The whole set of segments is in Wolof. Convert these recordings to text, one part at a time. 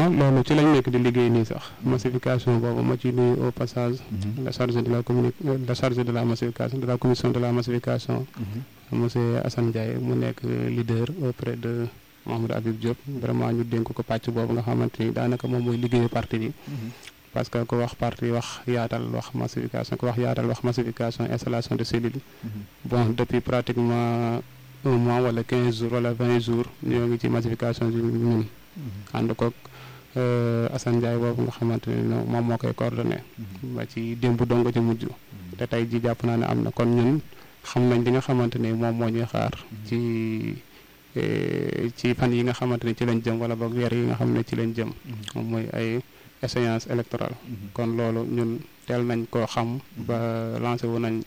waaw loolu ci lañ nekk di liggéey nii sax massification boobu ma ci nuyu au passage la chargé de la communi la chargé de la massification de la commission de la massification monsieur Assane Ndiaye mu nekk leader auprès de Mahamadou Habib Diop vraiment ñu dénk ko pàcc boobu nga xamante ni daanaka moom mooy liggéeyu parti bi parce que ku wax parti wax yaatal wax massification ku wax yaatal wax massification installation de cellules bon depuis pratiquement un mois wala quinze jours wala vingt jours ñoo ngi ci massification bi ñun ànd koog Assane Ndiaye boobu nga xamante ne moom moo koy coordonné ba ci démb dongo ci mujj te tey ji jàpp naa ne am na kon ñun xam nañ li nga xamante ne moom moo ñuy xaar ci ci fan yi nga xamante ne ci lañ jëm wala boog weer yi nga xam ne ci lañ jëm moom mooy ay échéance électorale kon loolu ñun teel nañ koo xam ba lancé wu nañ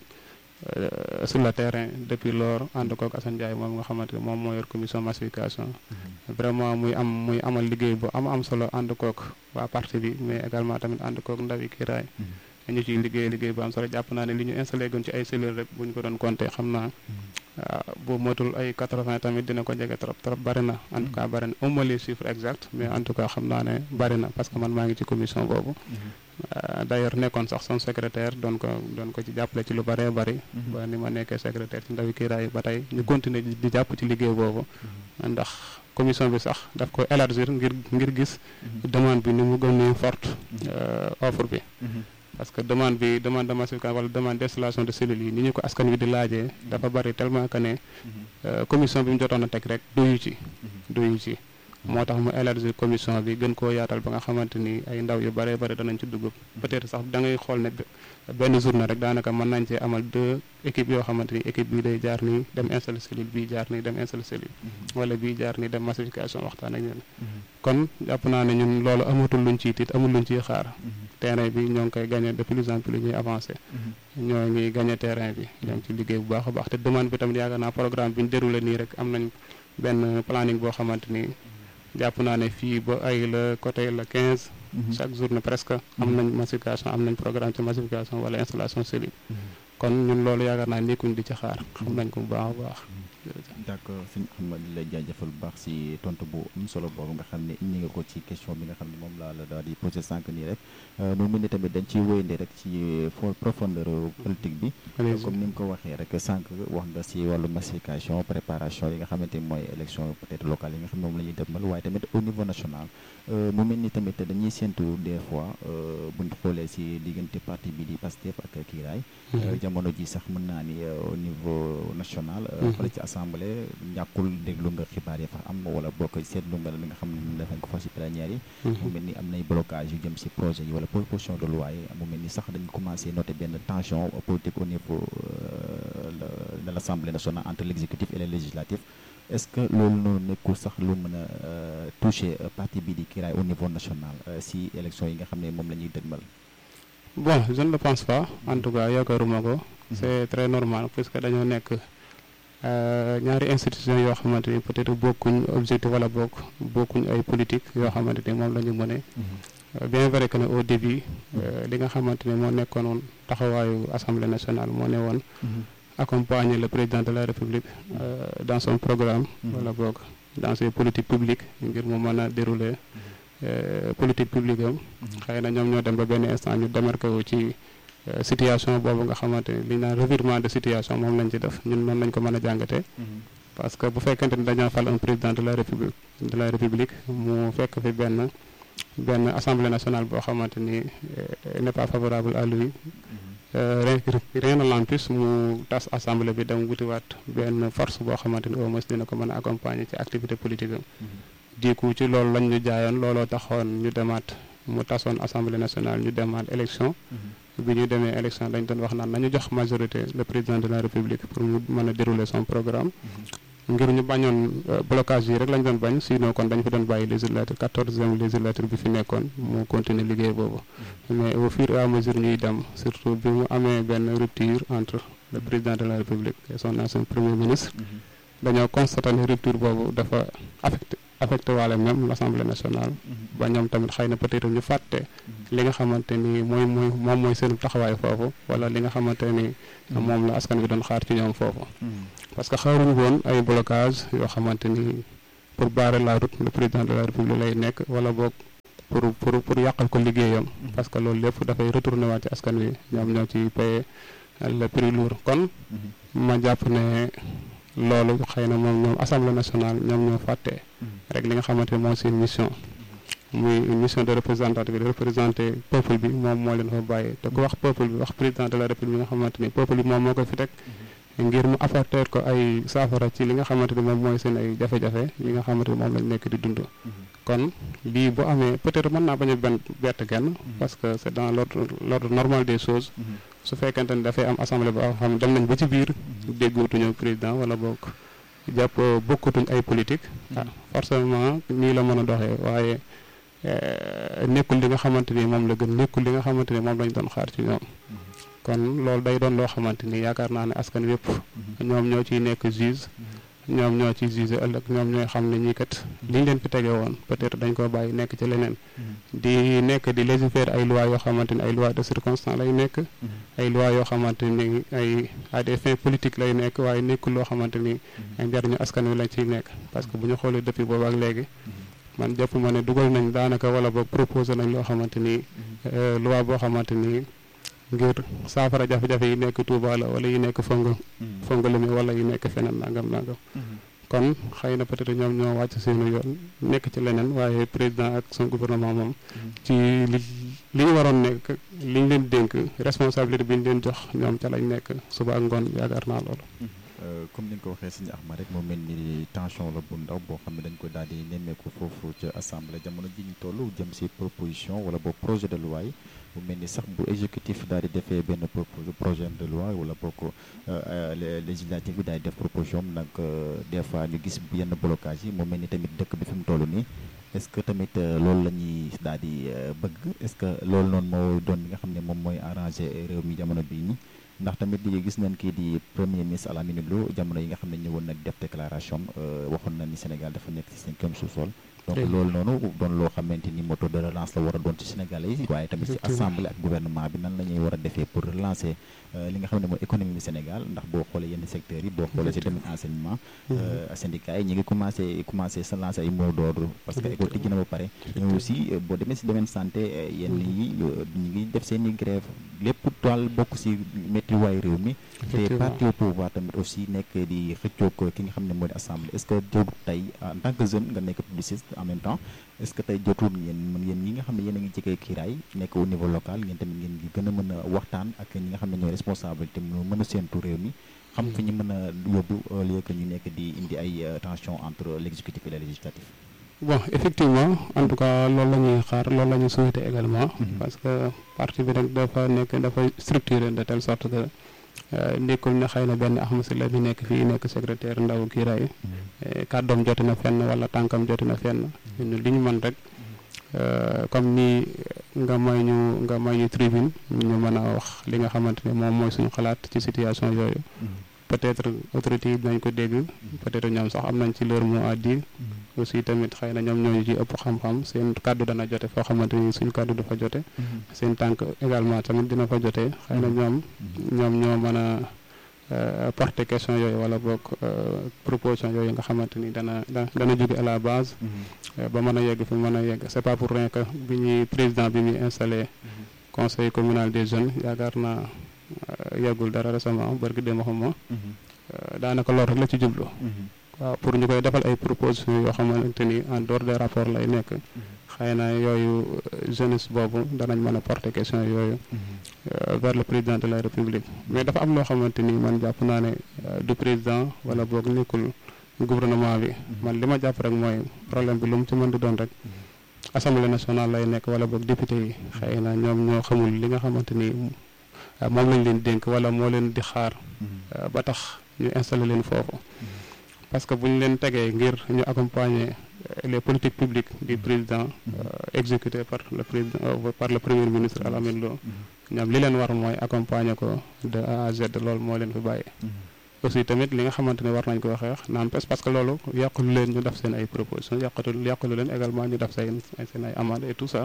sur le terrain depuis lors ànd kook Assane Ndiaye moom nga xamante ne moom moo yor commission massification vraiment muy am muy amal liggéey bu am am solo ànd kook waa parti bi mais également tamit ànd kook ndawi kiiraay ñu ciy liggéey liggéey bu am solo jàpp naa ne li ñu installé gon ci ay cellules rek bu ñu ko doon compté xam naa bu motul ay 80 tamit dina ko jege trop trop bari na en tout cas bari na au les chiffres exacts mais en tout cas xam naa ne bari na parce que man maa ngi ci commission boobu d'ailleurs nekkoon sax son secrétaire doon ko doon ko ci jàppale ci lu bëree bëri ba ni ma nekkee secrétaire ci ndawi kiiraay ba tey ñu continuer di jàpp ci liggéey boobu ndax commission bi sax daf ko élargir ngir ngir gis demande bi ni mu gën a forte offre bi parce que demande bi demande de massification wala demande d'installation de cellules yi ni ñu ko askan wi di laajee dafa bari tellement que ne commission bi mu jotoon a teg rek doyu ci doyu ci moo tax mu élargir commission bi gën koo yaatal ba nga xamante ni ay ndaw yu bëree bëri danañ ci dugg peut-être sax da ngay xool ne benn journée rek daanaka mën nañ cee amal deux équipes yoo xamante ni équipe bii day jaar nii dem installer cellule bii jaar nii dem installer cellule wala bii jaar nii dem massification waxtaan ak ñun kon jàpp naa ne ñun loolu amatul luñ ciy tiit amul luñ ciy xaar terrain bi ñoo ngi koy gagné de plus en plus ñuy avancé ñoo ngi gagné terrain bi ñoo ngi ci liggéey bu baax a baax te demande bi tamit yaakaar naa programme bi ñu déroulé nii rek am nañ benn planning boo xamante ni jàpp naa ne fii ba ay la côté la 15 chaque journée presque am nañ massification am nañ programme ci massification wala installation cellule kon ñun loolu yaakaar naa nekkuñ di ci xaar xam nañ ko bu baax a baax d'accord sëñ Ahmad di lay jaajëfal bu baax si tontu bu am solo boobu nga xam ne indi nga ko ci question bi nga xam ne moom laa la daal di posé sànq nii rek mu mel ni tamit dañ ciy wéyande rek ci profondeur politique bi comme ni nga ko waxee rek sànq wax nga si wàllu massification préparation yi nga xamante ni mooy élection peut-être locale yi nga xam ne moom la ñuy dëgmal waaye tamit au niveau national mu mel ni tamit dañuy séntu des fois buñ xoolee si diggante parti bi di Pastef ak Kiiraay jamono ji sax mën naa ni au niveau national fële ci assemblée ñàkkul déglu nga xibaar yi fa am wala bokk seetlu nga li nga xam ne def nañ ko fa si plénière yi mu mel ni am nay blocage yu jëm si projet yi wala proposition de loi yi mu mel ni sax dañ commencé noter benn tension politique au niveau de l'assemblée nationale entre l'exécutif et le législatif est-ce que loolu noonu nekkul sax lu mën a toucher parti bi di Kiiraay au niveau national si élection yi nga xam ne moom la ñuy dëgmal bon je ne le pense pas en tout cas yaakaaruma ko c'est très normal puisque dañoo nekk ñaari institution yoo xamante ni peut-être bokkuñ objectif wala bokk bokkuñ ay politique yoo xamante ni moom la ñu mëne bien vrai que ne au début li nga xamante ni moo nekkoon taxawaayu assemblée nationale moo ne woon accompagner le président de la république dans son programme wala boog dans ses politiques publiques ngir mu mën a dérouler politique publique am xëy na ñoom ñoo dem ba benn instant ñu démarqué wu ci situation boobu nga xamante ni li ñu naan revirement de situation moom lañ ci def ñun noonu lañ ko mën a jàngatee parce que bu fekkente ni dañoo fal un président de la république de la république mu fekk fi benn benn assemblée nationale boo xamante ni n'est pas favorable à lui rien ne l'empêche mu tas assemblée bi dem wutiwaat benn force boo xamante ni au moins dina ko mën a accompagner ci activité politique am diiku ci loolu lañ ñu jaayoon looloo taxoon ñu demaat mu tasoon assemblée nationale ñu demaat élection bi ñu demee élection dañ doon wax naan nañu jox majorité le président de la république pour mu mën a dérouler son programme ngir ñu bañoon blocage yi rek lañ doon bañ sinon kon dañ fi doon bàyyi législature quatorzième législature bi fi nekkoon mu continuer liggéey boobu mais au fur et à mesure ñuy dem surtout bi mu amee benn rupture entre le président de la république et son ancien premier ministre dañoo constaté ne rupture boobu dafa affecté affecté waale même l'Assemblée nationale ba ñoom tamit xëy na peut-être ñu fàtte li nga xamante ni mooy mooy moom mooy seen taxawaay foofu wala li nga xamante ni moom la askan bi doon xaar ci ñoom foofu parce que xaaruñu woon ay blocage yoo xamante ni pour barrer la route le président de la république lay nekk wala boog pour pour pour yàqal ko liggéeyam parce que loolu lépp dafay retourné waat ci askan wi ñoom ñoo ci paye le prix lourd kon ma jàpp ne loolu xëy na moom ñoom assemblée nationale ñoom ñoo fàtte rek li nga xamante ne mooy seen mission muy une mission de représentative de représenter peuple bi moom moo leen fa bàyyi te ku wax peuple bi wax président de la république bi nga xamante ni peuple bi moom moo ko fi teg ngir mu apporter ko ay saafara ci li nga xamante ni moom mooy seen ay jafe-jafe yi nga xamante ni moom lañ nekk di dund kon lii bu amee peut-être mën naa bañ a benn bett kenn parce que c'est dans l'ordre l'ordre normal des choses su fekkente ni dafay am assemblée boo xam dem nañ ba ci biir déggootuñu président wala bokk jàpp bokkatuñ ay politique ah forcément nii la mën a doxee waaye nekkul li nga xamante ni moom la gën nekkul li nga xamante ni moom lañ doon xaar ci ñoom kon loolu day doon loo xamante ni yaakaar naa ne askan wépp ñoom ñoo ciy nekk juge ñoom ñoo ci juge ëllëg ñoom ñooy xam ne ñii kat liñ leen fi tege woon peut-être dañ ko bàyyi nekk ci leneen di nekk di légiférer ay lois yoo xamante ni ay lois de circonstance lay nekk ay lois yoo xamante ni ay à des fins politiques lay nekk waaye nekkul loo xamante ni ay njariñu askan wi lañ ciy nekk parce que bu ñu xoolee depuis boobu ak léegi man jàpp ma ne dugal nañ daanaka wala boog proposé nañ loo xamante ni loi boo xamante ni ngir saafara jafe-jafe yi nekk Touba la wala yi nekk fong fong limi wala yi nekk feneen nangam nangam kon xëy na peut-être ñoom ñoo wàcc seenu yoon nekk ci leneen waaye président ak son gouvernement moom ci li li ñu waroon nekk li ñu leen dénk responsabilité bi ñu leen jox ñoom ca lañ nekk suba ak ngoon yaakaar naa loolu comme ni nga ko waxee sëñ Ahmad rek moo mel ni tension la bu ndaw boo xam ne dañ ko daal di nemmeeku foofu ca assemblée jamono ji ñu toll jëm si proposition wala boog projet de loi yi bu mel ni sax bu exécutif daal di defee benn projet de loi wala boog législative bi daal di def proposition nag des fois ñu gis yenn blocage yi mu mel ni tamit dëkk bi fi mu toll nii est-ce que tamit loolu la ñuy daal di bëgg est-ce que loolu noonu moo doon li nga xam ne moom mooy arrangé réew mi jamono bii nii ndax tamit di gis nañ kii di premier ministre Alamine Lo jamono yi nga xam ne ñëwoon nag def déclaration waxoon na ni Sénégal dafa nekk ci cinquième sous-sol donc loolu noonu doon loo xamante ni moteur de relance la war a doon ci Sénégalais yi waaye tamit ci assemblée ak gouvernement bi nan la ñuy war a defee pour relancer li nga xam ne mooy économie bi Sénégal ndax boo xoolee yenn secteurs yi boo xoolee ci domaine enseignement syndicats yi ñu ngi commencé commencé sa lancer ay mots d'ordre parce que école tijji na ba pare mais aussi boo demee ci domaine santé yenn yi ñu ngi def seen i grève lépp daal bokk ci métti waay réew mi te parti au pouvoir tamit aussi nekk di xëccoog ki nga xam ne mooy assemblée est-ce que jotul tey en tant que jeune nga nekk publiciste en même temps est-ce que tey jotul ngeen mën yéen ñi nga xam ne yéen a ngi jege kiiraay nekk au niveau local ngeen tamit ngeen di gën a mën a waxtaan ak ñi nga xam ne ñooy responsabilité mu mën a séentu réew mi xam fi ñu mën a yóbbu au lieu que ñu nekk di indi ay tension entre l'exécutif et le législatif bon effectivement en tout cas loolu la ñuy xaar loolu la ñuy souhaiter également parce que parti bi nag dafa nekk dafa structuré de telle sorte que nekkul ne xëy na benn Ahmed Sylla bi nekk fii nekk secrétaire ndaw kiiraay kàddoom joti na fenn wala tànkam joti na fenn ñun li ñu mën rek comme ni nga may ñu nga may ñu tribune ñu mën a wax li nga xamante ne moom mooy suñu xalaat ci situation yooyu peut-être autorités yi dinañ ko dégg peut-être ñoom sax am nañ ci leur mot à dire aussi tamit xëy na ñoom ñooñu ci ëpp xam-xam seen kàddu dana jote foo xamante ni suñu kàddu dafa jote seen tànk également tamit dina fa jote xëy na ñoom ñoom ñoo mën a porter question yooyu wala boog proposition yooyu nga xamante ni dana dana jóge à la base ba mën a yegg fi mën a yegg c'est pas pour rien que bi ñuy président bi muy installé conseil communal des jeunes yaakaar naa yeggul dara récemment barki démb xam ma daanaka loolu rek la ci jublu waaw pour ñu koy defal ay propositions yoo xamante ni en dehors des rapports lay nekk xëy na yooyu jeunesse boobu danañ mën a porter question yooyu vers le président de la république mais dafa am loo xamante ni man jàpp naa ne du président wala boog nekkul gouvernement bi man li ma jàpp rek mooy problème bi lu mu ci mën di doon rek assemblée nationale lay nekk wala boog député yi xëy na ñoom ñoo xamul li nga xamante ni moom lañ leen dénk wala moo leen di xaar ba tax ñu installé leen foofu parce que bu ñu leen tegee ngir ñu accompagner les politiques publiques du président exécutées par le président par le premier ministre Alamine Lo ñoom li leen war mooy accompagner ko de A à Z loolu moo leen fi bàyyi aussi tamit li nga xamante ne war nañ ko xeex n'empêche parce que loolu yàqulu leen ñu def seen ay propositions yàqatu yàqulu leen également ñu def seen seen ay amende et tout ça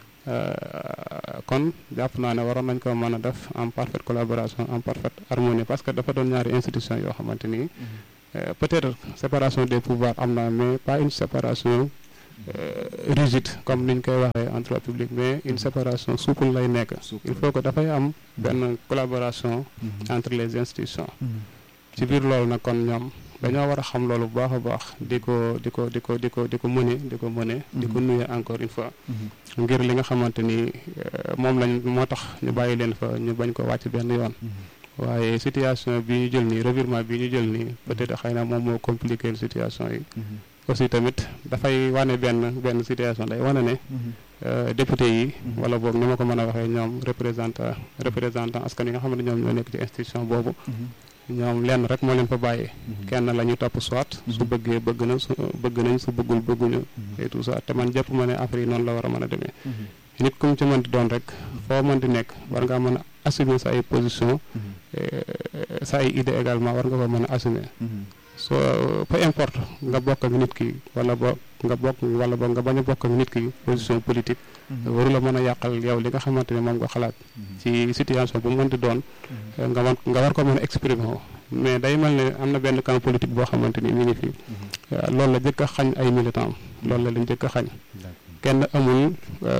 kon jàpp naa ne waroon nañ ko mën a def en parfaite collaboration en parfaite harmonie parce que dafa doon ñaari institution yoo xamante ni peut-être séparation des pouvoirs am na mais pas une séparation rigide comme niñ koy waxee en droit public mais une séparation souple lay nekk il faut que dafay am benn collaboration entre les institutions ci biir loolu nag kon ñoom dañoo war a xam loolu bu baax a baax di ko di ko di ko di ko di ko mëne di ko mëne di ko nuye encore une fois ngir li nga xamante ni moom lañ moo tax ñu bàyyi leen fa ñu bañ ko wàcc benn yoon waaye situation bi ñu jël nii revirement bi ñu jël nii peut-être xëy na moom moo compliqué situation yi aussi tamit dafay wane benn benn situation day wane ne député yi wala boog ni ma ko mën a waxee ñoom représentant représentant askan yi nga xam ne ñoom ñoo nekk ci institution boobu ñoom lenn rek moo leen fa bàyyee kenn la ñu topp soit su bëggee bëgg na su bëgg nañ su bëggul bëgguñu et tout ça te man jàpp ma ne affaire yi noonu la war a mën a demee nit ku mu ci mënti doon rek foo mënti nekk war ngaa mën a assumer sa ay position sa ay idée également war nga ko mën a assumer so peu importe nga bokk ak nit ki wala bo nga bokk wala bo nga bañ a bokk ak nit ki position politique waru la mën a yàqal yow li nga xamante ne moom nga xalaat ci situation bu mu mënti doon nga war nga war ko mën a exprimer woo mais day mel ne am na benn camp politique boo xamante ni mi ngi fi loolu la jëkk a xañ ay militants loolu la lañ jëkk a xañ kenn amul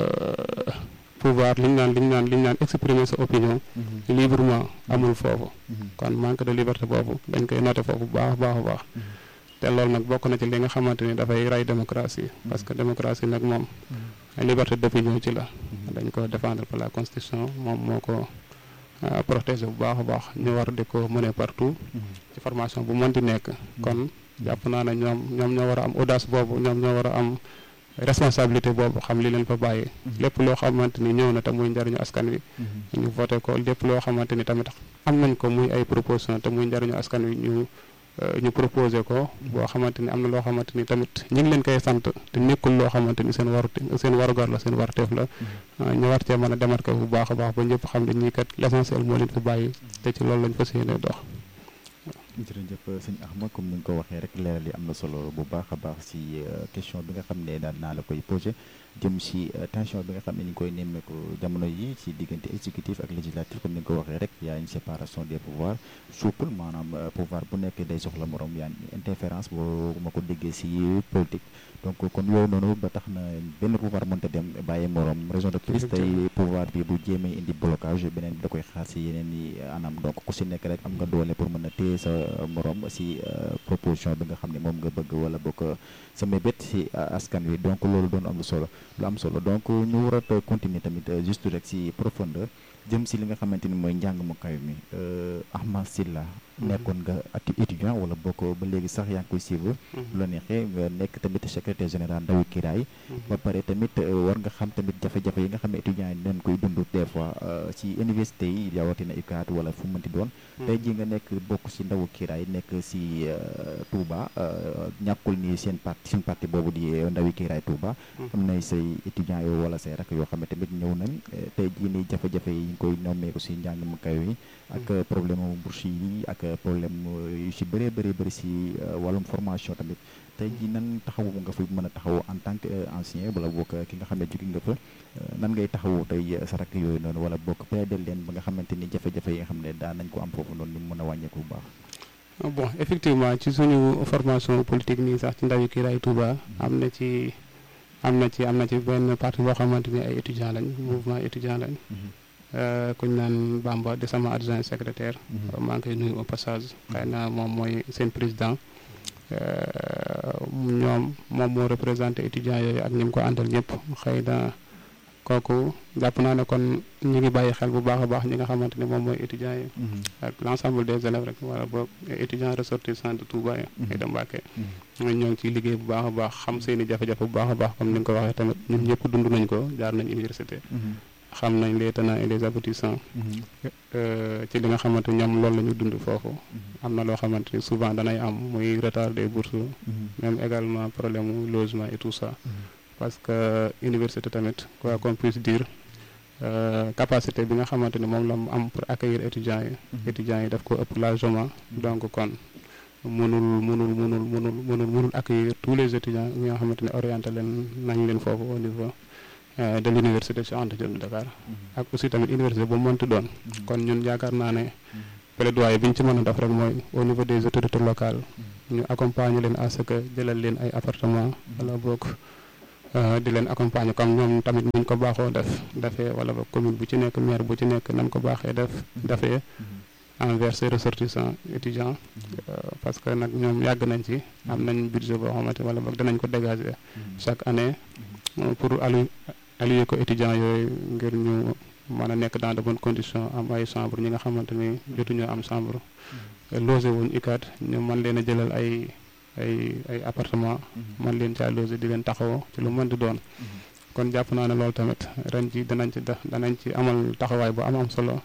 pouvoir li ñu naan li ñu naan li ñu naan exprimer sa opinion librement amul foofu kon manque de liberté boobu dañ koy noter foofu bu baax baax a baax te loolu nag bokk na ci li nga xamante ni dafay rey démocratie parce que démocratie nag moom liberté d'opinion ci la dañ ko défendre par la constitution moom moo ko protéger bu baax a baax ñu war di ko mener partout ci formation bu mën di nekk kon jàpp naa ne ñoom ñoom ñoo war a am audace boobu ñoom ñoo war a am responsabilité boobu xam li leen fa bàyyi lépp loo xamante ni ñëw na te muy njariñu askan wi ñu voté ko lépp loo xamante ni tamit am nañ ko muy ay proposition te muy njariñu askan wi ñu ñu proposé ko boo xamante ni am na loo xamante ni tamit ñu ngi leen koy sant te nekkul loo xamante ni seen waru seen warugar la seen warteef la ñu war cee mën a démarqué bu baax a baax ba ñëpp xam ne ñii kat l'essentiel moo leen fi bàyyi te ci loolu lañ fas yéene dox jërëjëf sëñ Axma comme ni nga ko waxee rek leeral yi am na solo bu baax a baax si question bi nga xam ne daal naa la koy posé jëm si tension bi nga xam ne ni ñu koy nemmeeku jamono yi ci diggante exécutif ak législatif comme ni nga ko waxee rek y a une séparation des pouvoirs souple maanaam pouvoir bu nekk day soxla morom yaa interférence boo ma ko déggee si politique donc kon yooyu noonu ba tax na benn pouvoir mënta dem bàyyi morom raison de plus tey pouvoir bi bu jéemee indi blocage beneen bi da koy xaar si yeneen i anam donc ku si nekk rek am nga doole pour mën a téye sa morom si proposition bi nga xam ne moom nga bëgg wala bokk sa mébét si askan wi donc loolu doon am lu solo lu am solo donc ñu war a continuer tamit juste rek si profondeur jëm si li nga xamante ni mooy njàng mu kaw mi Ahma Sylla nekkoon nga ati étudiant wala bokk ba léegi sax yaa ngi koy suivre lu la neexee nga nekk tamit secrétaire général ndawi kiraay ba pare tamit war nga xam tamit jafe-jafe yi nga xam ne étudiants yi dañ koy dund des fois ci université yi rawatina UCAD wala fu mënti doon tey jii nga nekk bokk si ndawu kiraay nekk si Touba ñàkkul ni seen parti seen parti boobu di ndawi kiraay Touba am na say étudiants yoo wala say rak yoo xam ne tamit ñëw nañ tey jii ni jafe-jafe yi ñu koy nommeeku si njàng mu kaw yi ak problème mu bourse yi ak problème yu si bëree bëri bëri si wàllum formation tamit tey jii nan taxawu nga fi mën a taxawu en tant que ancien wala bokk ki nga xam ne jóge nga fa nan ngay taxawu tey sa rakk yooyu noonu wala bokk plaidel leen ba nga xamante ni jafe-jafe yi nga xam ne daan nañ ko am foofu noonu ni mu mën a wàññeeku bu baax bon effectivement ci suñu formation politique nii sax ci ndawi Kiraay Touba am na ci am na ci am na ci benn parti boo xamante ni ay étudiants lañ mouvement étudiant lañ kuñ naan Bamba di sama adjoint secrétaire maa ngi koy nuyu au passage xëy na moom mooy seen président ñoom moom moo représenté étudiants yooyu ak ñi mu ko àndal ñëpp xëy na kooku jàpp naa ne kon ñu ngi bàyyi xel bu baax a baax ñi nga xamante ne moom mooy étudiants yi ak l' ensemble des élèves rek wala boog étudiants ressortissants de Touba yi ay da Mbàkke ñoo ngi ciy liggéey bu baax a baax xam seen i jafe-jafe bu baax a baax comme ni nga ko waxee tamit ñun ñëpp dund nañ ko jaar nañ université xam nañ les tenants et les aboutissants ci li nga xamante ñoom loolu la ñu dund foofu am na loo xamante ni souvent danay am muy retard des bourses même également problème mu logement et tout ça parce que université tamit quoi qu'on puisse dire capacité bi nga xamante ni moom la mu am pour accueillir étudiants yi étudiants yi daf ko ëpp largement donc kon mënul mënul mënul mënul mënul mënul accueillir tous les étudiants ñi nga xamante ne orienté leen nañ leen foofu au niveau de l'université Cheikh Anta Diop de Dakar ak aussi tamit université bu mënti doon kon ñun yaakaar naa ne plaidoyer bi ñu ci mën a def rek mooy au niveau des autorités locales ñu accompagner leen à ce que jëlal leen ay appartement wala boog di leen accompagner comme ñoom tamit niñ ko baaxoo def defee wala ba commune bu ci nekk maire bu ci nekk nam ko baaxee def defee envers ses ressortissants étudiants parce que nag ñoom yàgg nañ ci am nañ budget boo xamante wala boog danañ ko dégager chaque année pour allu allier ko étudiants yooyu ngir ñu mën a nekk dans de bonnes conditions am ay chambre ñi nga xamante ni jotuñoo am chambre logé wuñ UCAD ñu mën leen a jëlal ay ay ay appartement man leen caa logé di leen taxawoo ci lu mën di doon kon jàpp naa ne loolu tamit ren ji danañ ci def danañ ci amal taxawaay bu am am solo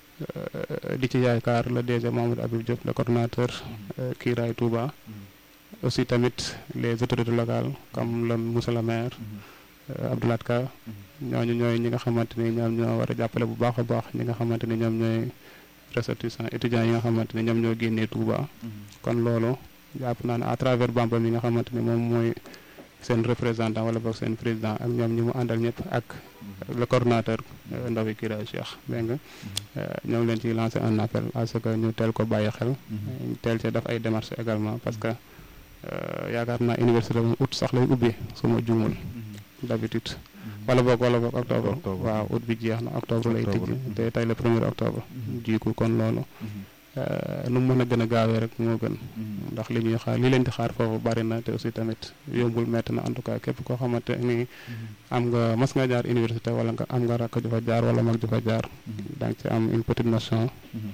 di ci yaakaar le DG Mamadou Habib Diop le coordonnateur Kiiraay Touba aussi tamit les autorités locales comme le monsieur le maire Abdoulaye Ka ñooñu ñooy ñi nga xamante ni ñoom ñoo war a jàppale bu baax a baax ñi nga xamante ni ñoom ñooy ressortissants étudiants yi nga xamante ni ñoom ñoo génnee Touba kon loolu jàpp naa ne à travers Bamba mi nga xamante ni moom mooy seen représentant wala boog seen président ak ñoom ñi mu àndal ñëpp ak le coordonnateur ndawi Kiraay Cheikh dégg nga ñoo ngi leen ciy lancé un appel à ce que ñu teel ko bàyyi xel teel ci def ay démarches également parce que yaakaar naa université moom août sax lay ubbi su ma juumul d'habitude wala boog wala boog octobre waaw août bi jeex na octobre lay tijji te tey le premier octobre jiiku kon loolu nu mu mën a gën a gaawee rek moo gën ndax li ñuy xaar li leen di xaar foofu bari na te aussi tamit yombul metti na en tout cas képp koo xamante ni am nga mas nga jaar université wala nga am nga rakk ju fa jaar wala mag ju fa jaar da nga ci am une petite notion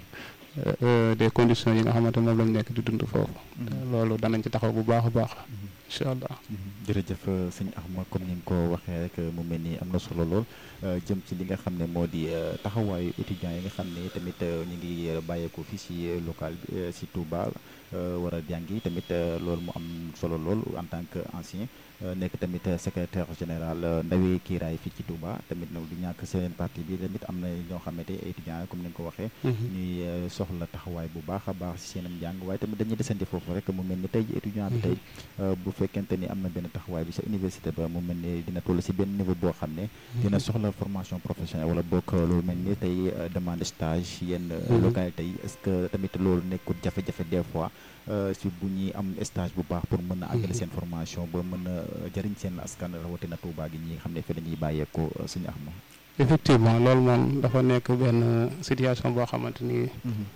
des conditions yi nga xamante moom lañ nekk di dund foofu loolu danañ ci taxaw bu baax a baax incha allah jërëjëf sëñ Axma comme ni nga ko waxee rek mu mel ni am na solo lool jëm ci li nga xam ne moo di taxawaayu étudiants yi nga xam ne tamit ñu ngi bàyyeekoo fii si local bi si Touba war a jàngi tamit loolu mu am solo lool en tant que ancien nekk tamit secrétaire général ndawi kiiraay fii ci Touba tamit nag du ñàkk seen parti bi tamit am na ñoo xamante étudiants comme ni nga ko waxee ñuy soxla taxawaay bu baax a baax si seenam njàng waaye tamit dañuy desandi foofu rek mu mel ni tey ji étudiant bi tey bu fekkente ni am na benn taxawaay bi sa université ba mu mel ni dina toll si benn niveau boo xam ne dina soxla formation professionnelle wala bokk lu mel ni tey demande stage yenn localité yi est-ce que tamit loolu nekkul jafe-jafe des fois si bu ñuy am stage bu baax pour mën a àggale seen formation ba mën a jëriñ seen askan rawatina Touba gi ñi nga xam ne fi dañuy bàyyeekoo suñu ax ma effectivement loolu moom dafa nekk benn situation boo xamante ni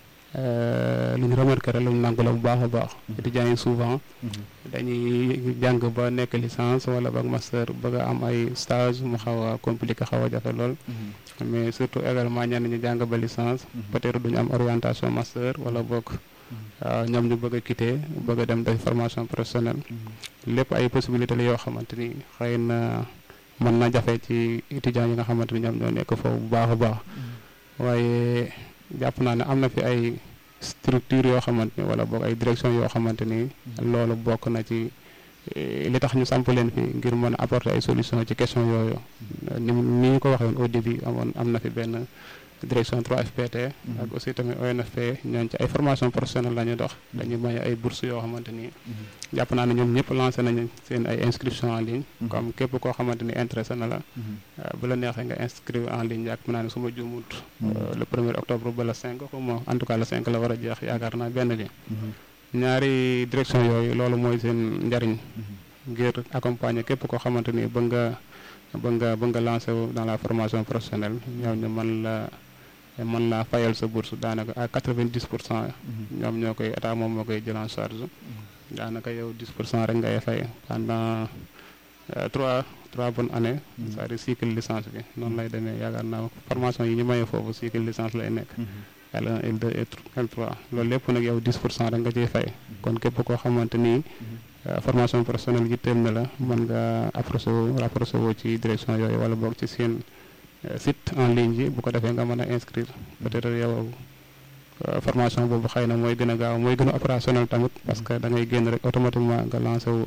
lu ñu remarqué rek lu ñu nangu la bu baax a baax étudiants yi souvent dañuy jàng ba nekk licence wala ba master bëgg a am ay stage mu xaw a compliqué xaw a jafe lool mais surtout également ñenn ñu jàng ba licence peut-être duñu am orientation master wala bokk waaw ñoom ñu bëgg a quitter bëgg a dem def formation professionnelle lépp ay possibilité la yoo xamante ni xëy na mën na jafe ci étudiants yi nga xamante ni ñoom ñoo nekk foofu bu baax a baax waaye jàpp naa ne am na fi ay structure yoo xamante ni wala boog ay direction yoo xamante ni loolu bokk na ci li tax ñu samp leen fi ngir mën a apporter ay solution ci question yooyu ni ni ñu ko waxee woon au début amoon am na fi benn direction 3FPT ak aussi tamit ONFP ñooñ ci ay formation professionnelle la ñu dox dañuy may ay bourses yoo xamante ni jàpp naa ne ñoom ñëpp lancé nañu seen ay inscription en ligne comme képp koo xamante ni intéressé na la bu la neexee nga inscrire en ligne jàpp naa ne su ma juumut le premier octobre ba le 5 xuma en tout cas le 5 la war a jeex yaakaar naa benn li ñaari direction yooyu loolu mooy seen njariñ ngir accompagner képp koo xamante ni bëgg nga bëgg nga bëgg nga lancé wu dans la formation professionnelle ñoom ñu mën la mën laa fayal sa bourse daanaka à quatre-vingt-dix pour cent ñoom ñoo koy état moom moo koy jël en charge daanaka yow dix pour cent rek ngay fay pendant trois trois bonnes années c'est-à-dire cycle licence bi noonu lay demee yaakaar naa formation yi ñu mayee foofu cycle licence lay nekk L1 L2 L3 loolu lépp nag yow dix pour cent rek nga ciy fay kon képp koo xamante ni formation professionnelle yitteel na la mën nga approché wu rapproché wu ci direction yooyu wala boog ci seen site en ligne yi bu ko defee nga mën a inscrire peut-être yow formation boobu xëy na mooy gën a gaaw mooy gën a opérationnel tamit parce que da ngay génn rek automatiquement nga lancé wu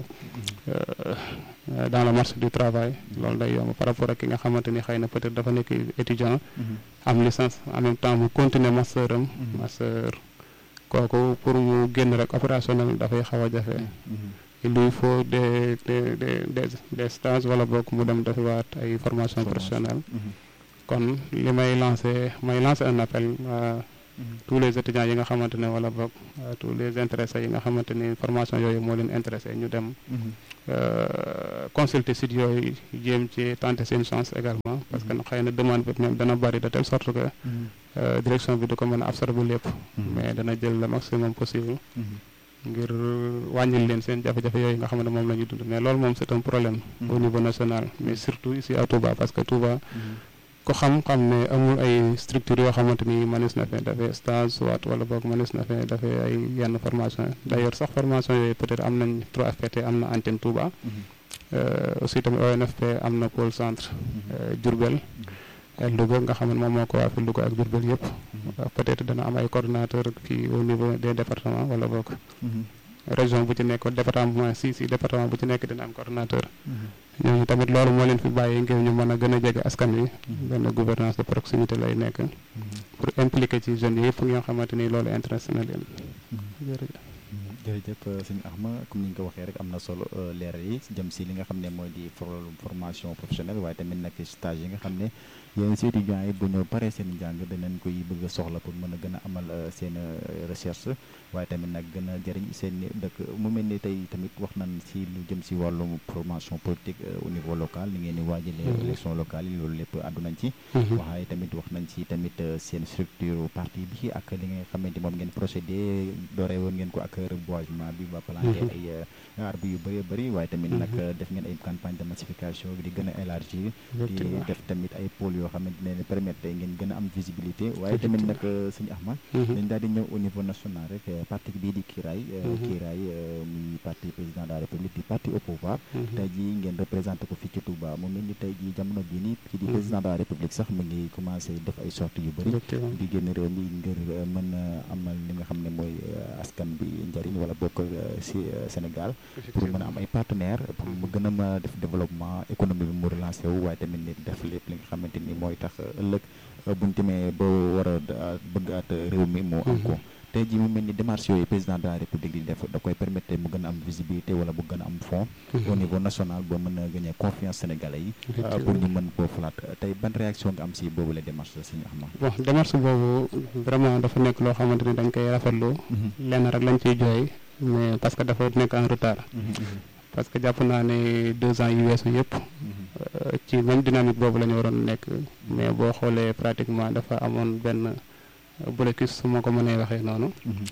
dans le marché du travail loolu day yomb par rapport ak ki nga xamante ni xëy na peut-être dafa nekk étudiant am licence en même temps mu continuer master am master kooku pour mu génn rek opérationnel dafay xaw a jafe il lui faut des des des des stages wala boog mu dem defiwaat ay formation professionnelle kon li may lancé may lancé un appel tous les étudiants yi nga xamante ne wala boog tous les intéressés yi nga xamante ni formation yooyu moo leen intéressé ñu dem consulter site yooyu jéem ci tenter seen chance également parce que xëy na demande bi même dana bari de telle sorte que direction bi du ko mën a absorber lépp mais dana jël le maximum possible ngir wàññil leen seen jafe-jafe yooyu nga xam ne moom la ñu dund mais loolu moom c'est un problème au niveau national mais surtout ici à Touba parce que Touba ko xam-xam ne amul ay structures yoo xamante ni mënees na fee dafee stage soit wala boog mënees na fee dafee ay yenn formation d'ailleurs sax formation yooyu peut-être am nañ 3FPT am na antenne Touba aussi tamit ONFP am na pôle centre Diourbel Louga nga xam ne moom moo ko waa fi Louga ak Diourbel yëpp peut-être dana am ay coordonnateurs fii au niveau des départements wala boog région bu ci nekk département si si département bu ci nekk dina am coordonnateur ñooñu tamit loolu moo leen fi bàyyi ngir ñu mën a gën a jege askan wi benn gouvernance de proximité lay nekk pour impliquer ci jeunes yi yëpp nga xamante ni loolu intéressé na leen jërëjëf jërëjëf sëñ Axma comme ni ñu ko waxee rek am na solo leeral yi jëm si li nga xam ne mooy di formation professionnelle waaye tamit nag stage yi nga xam ne yéen si étudiants yi bu ñu paree seen njàng danañ koy bëgg a soxla pour mën a gën a amal seen recherche waaye tamit nag gën a jëriñ seen dëkk mu mel ni tey tamit wax nañ si lu jëm si wàllum formation politique au niveau local li ngeen di waajalee élection locale yi loolu lépp àddu nañ ci waxaaye tamit wax nañ ci tamit seen structure parti bi ak li nga xamante moom ngeen procédé dooree woon ngeen ko ak reboisement bi ba planté ay arbre yu bëri bëri waaye tamit nag def ngeen ay campagne de massification bi di gën a élargir di def tamit ay pôles yoo xamante ne permettre ngeen gën a am visibilité waaye tamit nag sëñ Ahmad dañ daal di ñëw au niveau national rek parti bii di Kiraay Kiraay muy parti président de la République di parti au pouvoir tey jii ngeen représenté ko fii ci Touba mu mel ni tey jii jamono bii ni kii di président de la République sax mu ngi commencé def ay sorties yu bëri di génn réew mi ngir mën a amal li nga xam ne mooy askan bi njëriñ wala bokk si Sénégal pour mën a am ay partenaires pour mu gën a mën a def développement économie bi mu relancé wu waaye tamit nit def lépp li nga xamante ni mooy tax ëllëg buñ demee ba war a bëggaat réew mi mu am ko tey jii mu mel ni démarche yooyu président de la république di def da koy permettre mu gën a am visibilité wala bu gën a am fond au niveau national ba mën a gagner confiance sénégalais yi pour ñu mën koo falaat tey ban réaction nga am si boobu la démarche la suñu Ahmad bon démarche boobu vraiment dafa nekk loo xamante ni dañ koy rafetlu lenn rek lañ ciy jooy mais parce que dafa nekk en retard parce que jàpp naa ne deux ans yu weesu yëpp ci même dynamique boobu la ñu waroon nekk mais boo xoolee pratiquement dafa amoon benn blocus su ma ko mënee waxee noonu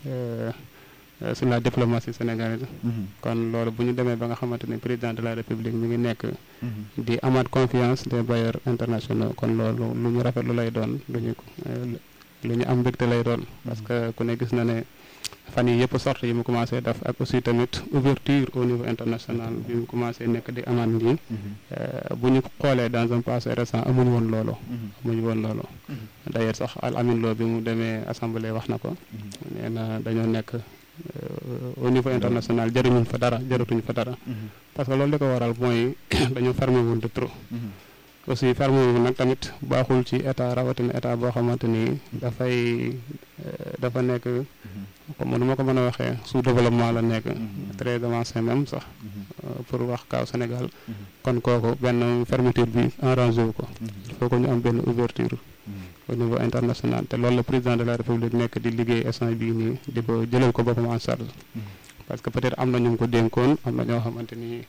sur la diplomatie sénégalaise kon loolu bu ñu demee ba nga xamante ni président de la république mi ngi nekk di amaat confiance des bailleurs internationaux kon loolu lu ñu rafetlu lay doon luñu lu ñu am mbégte lay doon parce que ku ne gis na ne fan yi yëpp sorte yi mu commencé def ak aussi tamit ouverture au niveau international bi mu commencé nekk di amaat nii bu ñu xoolee dans un passé récent amuñu woon loolu amuñu woon loolu d'ailleurs sax al amin loo bi mu demee assemblée wax na ko nee na dañoo nekk au niveau international jëriñuñ fa dara jëratuñ fa dara parce que loolu li ko waral mooy dañoo fermé woon de trop aussi ferme wu nag tamit baaxul ci état rawatina état boo xamante ni dafay dafa nekk comme nu ma ko mën a waxee sous développement la nekk très avancé même sax pour wax kaaw Sénégal kon kooku benn fermeture bi arrangé wu ko il faut que ñu am benn ouverture au niveau international te loolu la président de la république nekk di liggéey instant bii nii di ko jëlal ko boppam en charge parce que peut-être am na ñu ko dénkoon am na ñoo xamante ni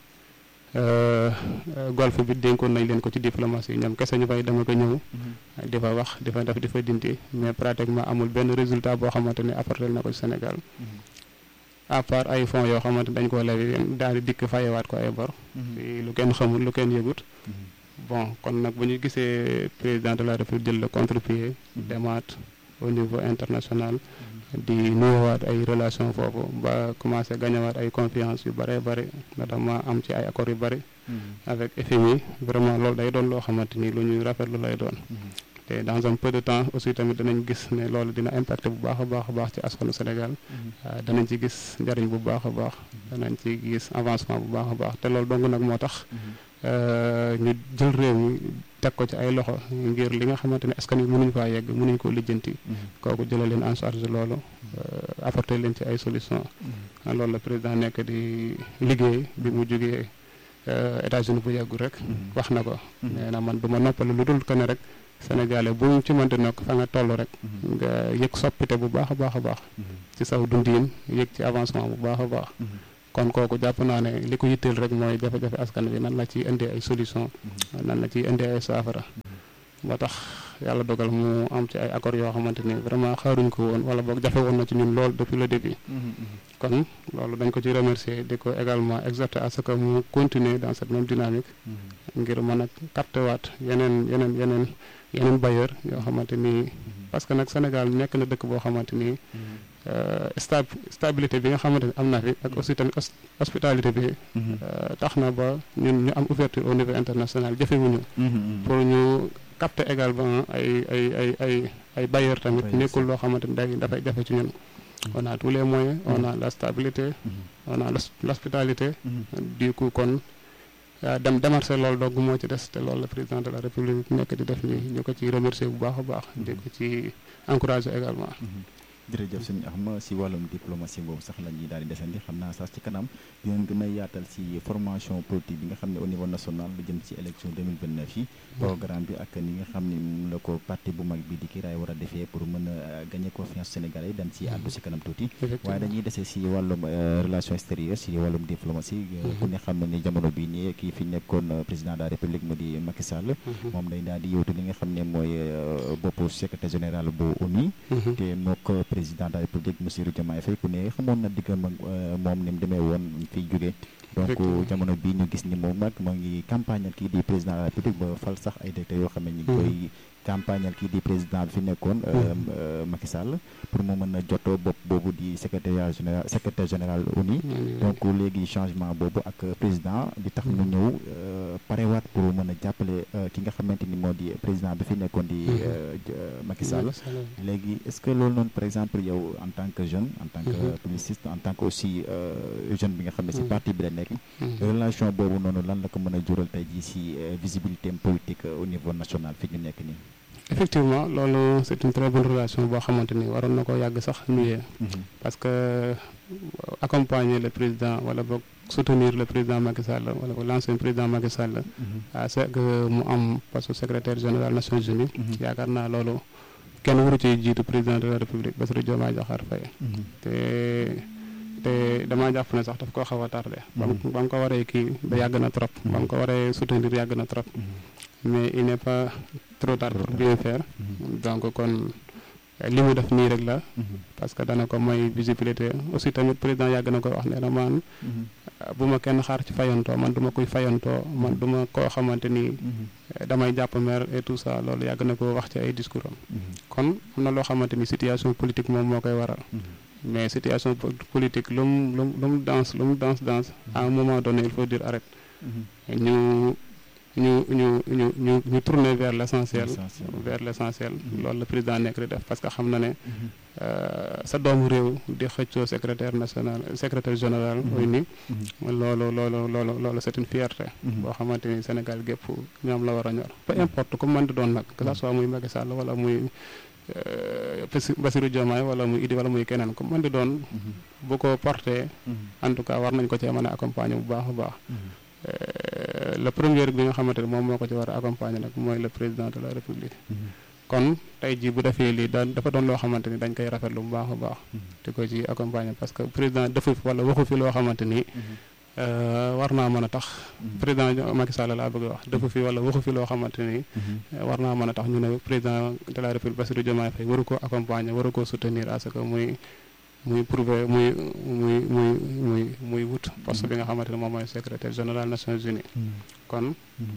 golf bi dénkoon nañ leen ko ci diplomatie ñoom kese ñu fay dama ko ñëw di fa wax di fa def di fa dindi mais pratiquement amul benn résultat boo xamante ni apporté na ko ci Sénégal à part ay fonds yoo xamante dañ ko levi daal di dikk fayewaat ko ay bor lu kenn xamul lu kenn yëgut bon kon nag bu ñu gisee président de la république jël le contre-pied demaat au niveau international di nuyuwaat ay relation foofu ba commencé gañewaat ay confiance yu bëree bëri notamment am ci ay accords yu bëri avec FMI vraiment loolu day doon loo xamante ni lu ñuy rafetlu lay doon te dans un peu de temps aussi tamit danañ gis ne loolu dina impacté bu baax a baax a baax ci askanu Sénégal danañ ci gis njariñ bu baax a baax danañ ci gis avancement bu baax a baax te loolu dong nag moo tax ñu jël réew mi teg ko ci ay loxo ngir li nga xamante ne askan wi mënuñ faa yegg mënuñ koo lijjanti kooku jëlee leen en charge loolu apporter leen ci ay solution loolu la président nekk di liggéey bi mu jógee États-Unis bu yàggul rek wax na ko nee na man du ma noppalu lu dul que ne rek sénégalais bu ci mënti nokk fa nga toll rek nga yëg soppite bu baax a baax a baax ci saw dundin yëg ci avancement bu baax a baax kon kooku jàpp naa ne li ko yitteel rek mooy jafe-jafe askan bi nan la ciy indee ay solution nan la ciy indee ay saafara moo tax yàlla dogal mu am ci ay accords yoo xamante ni vraiment xaaruñ ko woon wala boog jafe woon na ci ñun lool depuis le début kon loolu dañ ko ci remercier di ko également exhorter à ce que mu continuer dans cette même dynamique ngir mën a capter waat yeneen yeneen yeneen yeneen bailleur yoo xamante ni parce que nag Sénégal nekk na dëkk boo xamante ni sta stabilité bi nga xamante ni am na fi ak aussi tamit hospitalité bi tax na ba ñun ñu am ouverture au niveau international jëfewuñu pour ñu capter également ay ay ay ay ay bailleurs tamit nekkul loo xamante ni day dafay jafe ci ñun on a tous les moyens on a la stabilité on a l'hospitalité du coup kon dem démarché loolu dogg moo ci des te loolu la président de la république nekk di def nii ñu ko ci remercier bu baax a baax di ko ci encourager également jërëjëf sëñ Axma si wàllum diplomatie boobu sax la ñuy daal di desandi xam naa sax ci kanam dinañ gën a yaatal si formation politique bi nga xam ne au niveau national lu jëm ci élection 2029 yi programme bi ak ni nga xam ne moom la ko parti bu mag bi di kiraay war a defee pour mën a gagner confiance sénégalais yi dañ si àddu si kanam tuuti waaye dañuy desee si wàllum relation extérieure si wàllum diplomatie ku ne xam ne ni jamono bii nii kii fi nekkoon président de la république mu di Macky Sall moom day daal di yowtu li nga xam ne mooy boppu secrétaire général bu ONU te moo ko président de la république monsieur Diomaye Faye ku ne xamoon na diggam ak moom ni mu demee woon fiy jógee donc jamono bii ñu gis ni moom nag moo ngi campagne kii di président de la république ba fal sax ay directeurs yoo xam ne ñu ngi koy campagne kii di président bi fi nekkoon Macky Sall pour mu mën a jot bopp boobu di secrétaire général secrétaire général ONU donc léegi changement boobu ak président di tax ñu ñëw parewaat pour mën a jàppale ki nga xamante ni moo di président bi fi nekkoon di Macky Sall léegi est-ce que loolu noonu par exemple yow en tant que jeune en tant que publiciste en tant que aussi jeune bi nga xam ne si parti bi la nekk relation boobu noonu lan la ko mën a jural tey jii si visibilité politique au niveau national fi ñu nekk nii effectivement loolu c'est une très bonne relation boo xamante ni waroon na ko yàgg sax nuyee parce que accompagner le président wala boog soutenir le président Macky Sall wala boog l'ancien président Macky Sall à ce que mu am poste secrétaire général Nations Unies yaakaar naa loolu kenn waru ci jiitu président de la république Bassirou Diomaye Diakhar Faye te te damaa jàpp ne sax daf koo xaw a tardé ba mu ko waree kii da yàgg na trop ba mu ko waree soutenir yàgg na trop mais il n'est pas trop tard pour bien faire donc kon li mu def nii rek la parce que dana ko may visibilité aussi tamit président yàgg na ko wax ne na man bu ma kenn xaar ci fayantoo man du ma koy fayantoo man du ma koo xamante ni damay jàpp mer et tout ça loolu yàgg na ko wax ci ay discours am kon am na loo xamante ni situation politique moom moo koy waral mais situation politique lu mu lu lu mu danse lu mu danse danse à un moment donné il faut dire arrête ñu ñu ñu ñu ñu ñu tourner vers l'essentiel vers l'essentiel loolu la président nekk di def parce que xam na ne sa doomu réew di xëccoo secrétaire national secrétaire général ONU loolu loolu loolu loolu c'est une fierté boo xamante ni Sénégal gépp ñoom la war a ñor peu importe comme man di doon nag que ça soit muy Macky Sall wala muy Bassirou Diomaye wala muy Idi wala muy keneen comme man di doon bu ko porté en tout cas war nañ ko cee mën a accompagner bu baax a baax le premier bi nga xamante ne moom moo ko ci war a accompagner nag mooy le président de la république kon tey jii bu defee lii daan dafa doon loo xamante ni dañ koy rafetlu bu baax a baax di ko ci accompagner parce que président defu fi wala waxu fi loo xamante ni war naa mën a tax président Macky Sall laa bëgg a wax defu fi wala waxu fi loo xamante ni war naa mën a tax ñu ne président de la république Bassirou Diomaye Faye waru ko accompagner waru ko soutenir à ce que muy muy prouver muy muy muy muy muy wut poste bi nga xamante ne moom mooy secrétaire général Nations Unies kon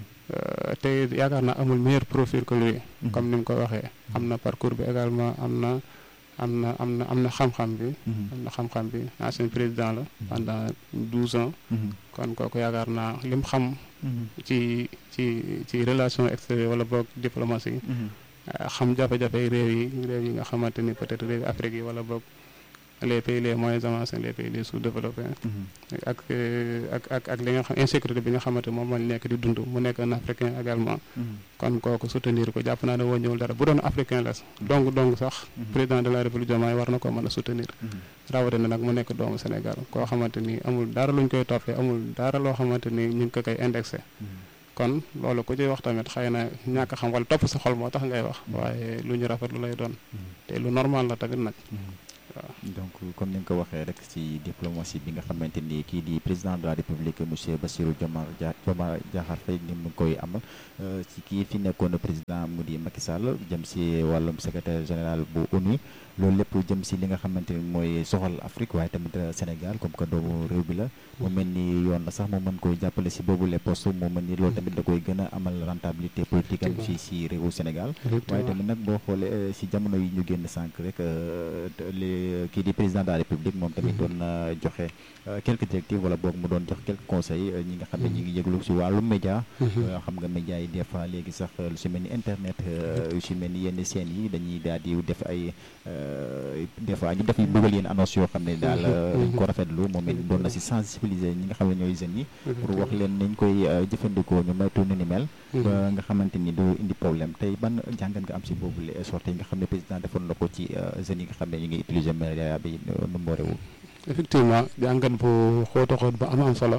te yaakaar naa amul meilleur profil que lui comme ni mu ko waxee am na parcours bi également am na am na am na am na xam-xam bi am na xam-xam bi ancien président la pendant douze ans kon kooku yaakaar naa lim xam ci ci ci relation extérieure wala boog diplomatie xam jafe-jafe réew yi réew yi nga xamante ni peut-être réew Afrique yi wala boog les pays les moins avancés les pays les sous-développés ak ak ak ak li nga xam insécurité bi nga xamante moom lañ nekk di dund mu nekk un africain également kon kooku soutenir ko jàpp naa ne woo ñëwul dara bu doon africain la donc donc sax président de la république Diomaye war na ko mën a soutenir rawatina nag mu nekk doomu Sénégal koo xamante ni amul dara luñ koy toppee amul dara loo xamante ni ñu ngi ko koy indexé kon loolu ku ci wax tamit xëy na ñàkk xam wala topp sa xol moo tax ngay wax waaye lu ñu rafet lu lay doon te lu normal la tamit nag waaw donc comme ni nga ko waxee rek ci diplomatie bi nga xamante ni kii di président de la république monsieur Bassirou Diomaye Diomaye Diakhar Faye ni mu koy amal ci kii fi nekkoon président mu di Macky Sall jëm ci wàllum secrétaire général bu ONU loolu lépp jëm ci li nga xamante ni mooy soxal Afrique waaye tamit Sénégal comme que doomu réew bi la mu mel ni yoon na sax mu mën koy jàppale ci boobu les postes mu mel ni loolu tamit da koy gën a amal rentabilité politique am ci ci réewu Sénégal waaye tamit nag boo xoolee ci jamono yi ñu génn sànq rek kii di président de la république moom tamit doon na joxe quelques directives wala boog mu doon jox quelques conseils ñi nga xam ne ñi ngi yëglu ci wàllu média xam nga média yi des fois léegi sax lu ci mel ni internet lu ci mel ni yenn scènes yi dañuy daal di def ay des fois ñu def yu bëggal yenn annonce yoo xam ne daal dañ ko rafetlu moom it doon na ci sensibiliser ñi nga xam ne ñooy jeunes yi pour wax leen nañ koy jëfandikoo ñu moytu ni ni mel ba nga xamante ni du indi problème tey ban jàngat nga am ci boobu les sorties yi nga xam ne président defoon na ko ci jeunes yi nga xam ne ñu ngi utiliser média bi nu mu warewul effectivement jàngat bu xóota xóot ba am am solo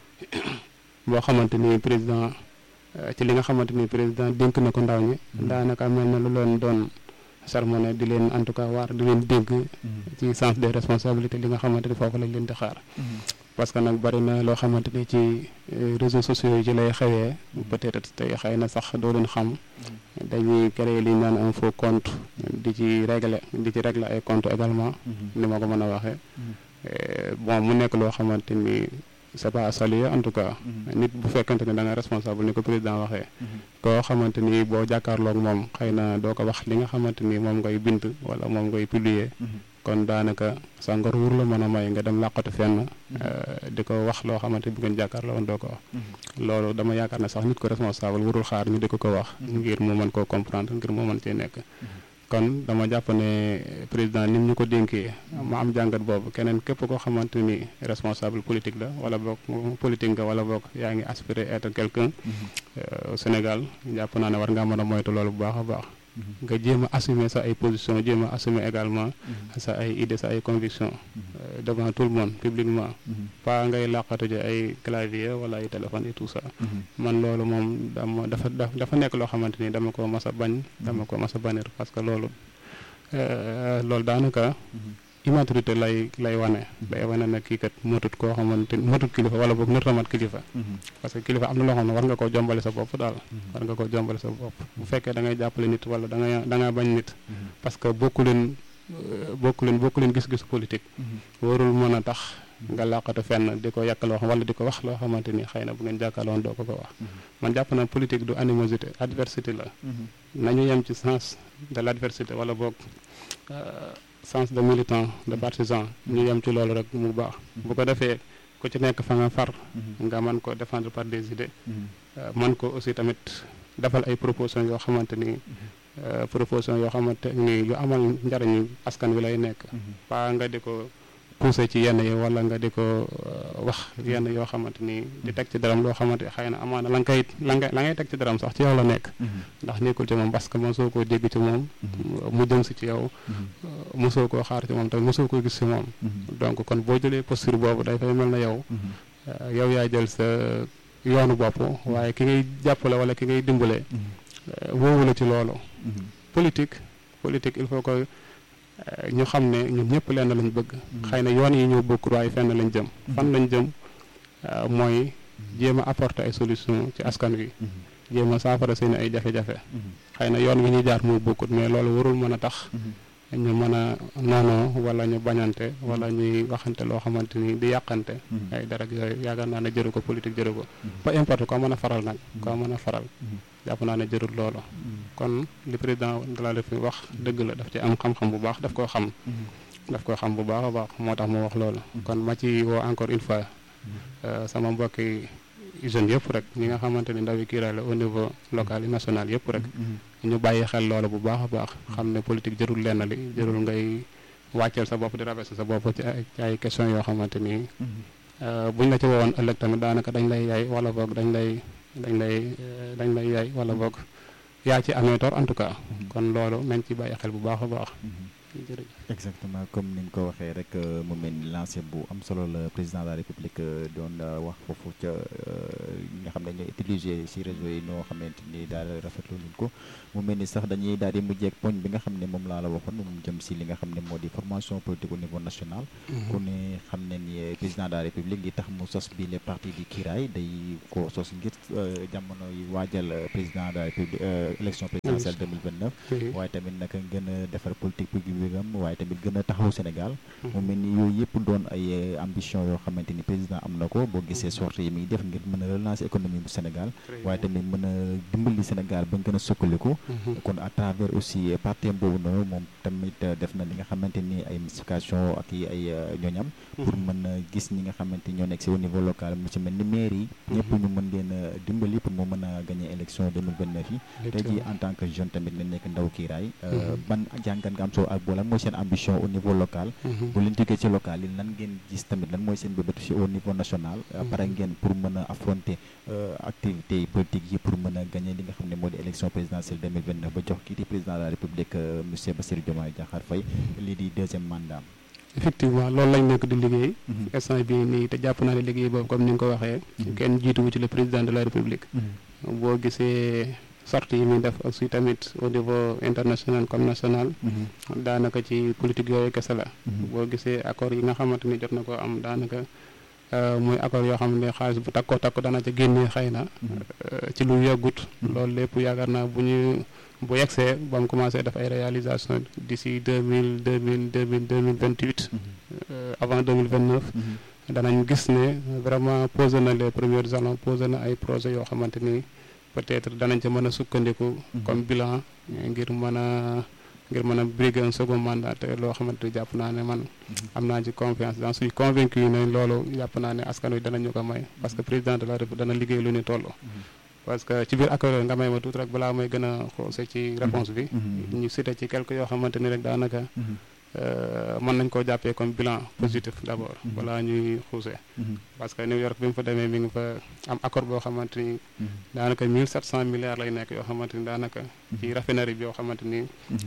boo xamante ni président ci li nga xamante ni président dénk na ko ndaw ñi daanaka mel na lu leen doon sermoné di leen en tout cas waar di leen dégg ci sens des responsabilités li nga xamante ni foofu lañ leen di xaar parce que nag bari na loo xamante ni ci réseaux sociaux yi ci lay xewee peut-être tey xëy na sax doo leen xam dañuy créer li ñu naan un faux compte di ci régler di ci régler ay compte également ni ma ko mën a waxee bon mu nekk loo xamante ni c'est pas à saluer en tout cas nit bu fekkante ne da nga responsable ni ko président waxee koo xamante ni boo jàkkaarloog moom xëy na doo ko wax li nga xamante ni moom ngay bind wala moom ngay publier kon daanaka sa ngor wur la mën a may nga dem làqatu fenn di ko wax loo xamante bu ngeen jàkkaarloo woon doo ko wax loolu dama yaakaar ne sax nit ko responsable warul xaar ñu di ko ko wax ngir mu mën koo comprendre ngir mu mën cee nekk kon dama jàpp ne président ni ñu ko dénkee ma am jàngat boobu keneen képp koo xamante ni responsable politique la wala boog politique nga wala boog yaa ngi aspirer être quelqu'un au Sénégal jàpp naa ne war ngaa mën a moytu loolu bu baax a baax nga jéem a assumer sa ay position jéem a assumer également sa ay idées sa ay convictions devant tout le monde publiquement pas ngay làqatu ci ay clavier wala ay téléphone et tout ça man loolu moom dama dafa dafa nekk loo xamante ni dama ko mas a bañ dama ko mas a bannir parce que loolu loolu daanaka immaturité lay lay wane day wane ne kii kat matut koo xamante matut kilifa wala boog nër tamat kilifa parce que kilifa am na loo xam ne war nga koo jombale sa bopp daal war nga koo jombale sa bopp bu fekkee da ngay jàppale nit wala da ngay da nga bañ nit parce que bokku leen bokku leen bokku leen gis-gisu politique warul mën a tax nga làqatu fenn di ko yàq loo xam wala di ko wax loo xamante ni xëy na bu ngeen jàkkaarloon doo ko ko wax man jàpp na politique du animosité adversité la nañu yem ci sens de l'adversité wala boog sens de militant de partisan ñu yem ci loolu rek mu baax bu ko defee ku ci nekk fa nga far nga mën ko défendre par des idées mën ko aussi tamit defal ay propositions yoo xamante ni propositions yoo xamante ni yu amal njariñu askan wi lay nekk pas nga di ko poussé ci yenn yi wala nga di ko wax yenn yoo xamante ni di teg ci daram loo xamante xëy na amaana la nga koy la nga la ngay teg ci daram sax ci yow la nekk ndax nekkul ci moom parce que mosoo koo dégg ci moom mu jëm si ci yow mosoo koo xaar ci moom tamit mosoo koo gis ci moom donc kon boo jëlee posture boobu day fay mel na yow yow yaa jël sa yoonu bopp waaye ki ngay jàppale wala ki ngay dimbale woowu la ci loolu politique politique il faut que ñu xam ne ñun ñëpp lenn lañ bëgg xëy na yoon yi ñoo bokk waaye fenn lañ jëm fan lañ jëm mooy jéem a apporter ay solution ci askan wi jéem a saafara seen ay jafe-jafe xëy na yoon wi ñuy jaar moo bokkut mais loolu warul mën a tax ñu mën a noonoo wala ñu bañante wala ñuy waxante loo xamante ni di yàqante ay dara yooyu yaakaar naa ne jëru ko politique jëru ko peu importe koo mën a faral nag koo mën a faral jàpp naa ne jërul loolu kon li président de la République wax dëgg la daf ci am xam-xam bu baax daf koo xam daf koo xam bu baax a baax moo tax mu wax loolu kon ma ci woo encore une fois sama mbokki jeunes yëpp rek ñi nga xamante ni ndawi kiiraay la au niveau local et national yëpp rek ñu bàyyi xel loolu bu baax a baax xam ne politique jërul lenn li jërul ngay wàcceel sa bopp di rabaisser sa bopp ci ay ci ay questions yoo xamante ni buñ la ci woowoon ëllëg tamit daanaka dañ lay yaay wala boog dañ lay dañ lay dañ lay yaay wala boog yaa ci amee tor en tout cas kon loolu nañ ci bàyyi xel bu baax a baax jërëjëf. exactement comme ni nga ko waxee rek mu mel ni lancé bu am solo la président de la république doon wax foofu ca nga xam ne ñooy utiliser ci réseau yi ñoo xamante ni daal rafetlu luñ ko mu mel ni sax dañuy daal di mujjeek poñ bi nga xam ne moom laa la waxoon moom jëm ci li nga xam ne moo di formation politique au niveau national. ku ne xam ne ni président de la république li tax mu sos bi les partis di kiiraay day ko sos ngir jamono yi waajal président de la république élection présidentielle 2029. waaye tamit nag gën a defar politique publique bi waaye tamit gën a taxaw Sénégal. mu mel ni yooyu yëpp doon ay ambition yoo xamante ni président am na ko boo gisee sortie yi muy def ngir mën a relancer économie bu Sénégal. waaye tamit mën a dimbali Sénégal bañ gën a sukkaliku. kon à travers aussi parti boobu noonu moom tamit def na li nga xamante ni ay mystification ak i ay ñooñam. pour mën a gis ñi nga xamante ñoo nekk si au niveau local mu ci mel ni maire yi. ñëpp ñu mën leen a dimbali pour mu mën a gagner élection 2029 yi. tey jii en tant que jeune tamit nga nekk ndaw kiiraay. ban jàngat nga am soo ak boo lan mooy seen ambition au niveau local. bu leen jógee ci local yi lan ngeen gis tamit lan mooy seen bébétu si au niveau national. pare ngeen pour mën a affronter activités politiques yi pour mën a gagner li nga xam ne moo di élection présidentielle 2029 ba jox kii di président de la république monsieur Bassirou Diomaye Diakhar Faye lii di deuxième mandat. effectivement loolu lañ nekk di liggéey. instant bii nii te jàpp naa ne liggéey boobu comme ni nga ko waxee. kenn jiituwu ci le président de la république. boo gisee. sortie yi muy def aussi tamit au niveau international comme national daanaka ci politique yooyu kese la boo gisee accord yi nga xamante ni jot na ko am daanaka muy accord yoo xam ne xaalis bu takkoo takko dana ca génnee xëy na ci lu yàggut loolu lépp yaakaar naa bu ñu bu yegsee ba mu commencé def ay réalisation d'ici deux mille deux mille deux mille deux mille vingt huit avant deux mille vingt neuf danañ gis ne vraiment posé na les premiers jalons posé na ay projets yoo xamante ni peut-être danañ ca mën a sukkandiku comme bilan ngir mën a ngir mën a briguer un second mandat te loo xamante ni jàpp naa ne man am naa ci confiance dans suis convaincu ne loolu jàpp naa ne askan wi danañu ko may parce que président de la République dana liggéey lu ni toll parce que ci biir accord nga may ma tuuti rek balaa may gën a xoose ci réponse bi ñu cité ci quelques yoo xamante ni rek daanaka mën nañ koo jàppee comme bilan positif d'abord balaa ñuy xuuse parce que New York bi mu fa demee mi ngi fa am accord boo xamante ni daanaka mille sept cent milliards lay nekk yoo xamante ni daanaka ci raffinerie bi yoo xamante ni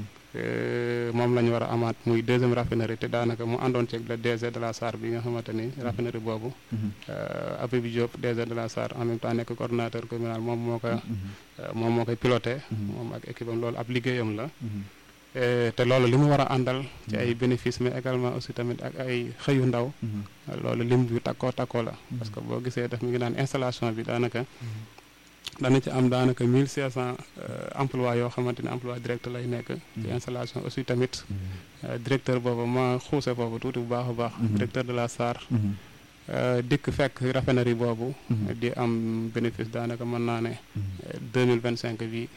moom la ñu war a amaat muy deuxième raffinerie te daanaka mu àndoon ceeg le DG de la SAR bi nga xamante ni raffinerie boobu Habib Diop DG de la SAR en même temps nekk coordonnateur communal moom moo ko moom moo koy piloté moom ak équipe am loolu ab liggéeyam la te loolu li mu war a àndal ci ay bénéfices mais également aussi tamit ak ay xëyu ndaw loolu lim bi takkoo takkoo la parce que boo gisee daf mi ngi naan installation bi daanaka dana ci am daanaka mille cinq cent emploi yoo xamante ne emploi direct lay nekk ci installation aussi tamit directeur boobu ma xuuse foofu tuuti bu baax a baax directeur de la SAR dikk fekk raffinerie boobu di am bénéfice daanaka mën naa ne deux mille vingt cinq bi